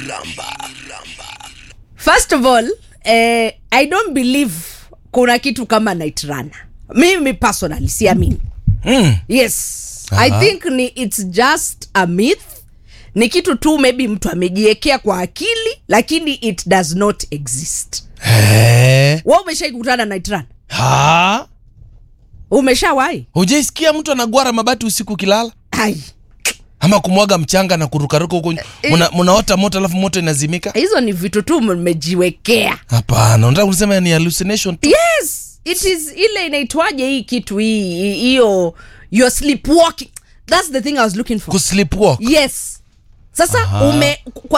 first of all eh, i don't believe kuna kitu kama night runner mimi personally siamini Mm. yes i think ni its just a myth ni kitu tu maybe mtu amejiekea kwa akili lakini it does not exist Eh. wa umeshai kukutana na night run Ha? umeshawahi hujaisikia mtu anagwara mabati usiku kilala ai ama kumwaga mchanga na kurukaruka huko muna, munaota moto alafu moto inazimika hizo ni vitu tu mmejiwekea hapana unataka kusema ni hallucination tu yes it is ile inaitwaje hii kitu hii hii- hiyo you're sleepwalking that's the thing i was looking for kusleepwalk yes sasa ume kwa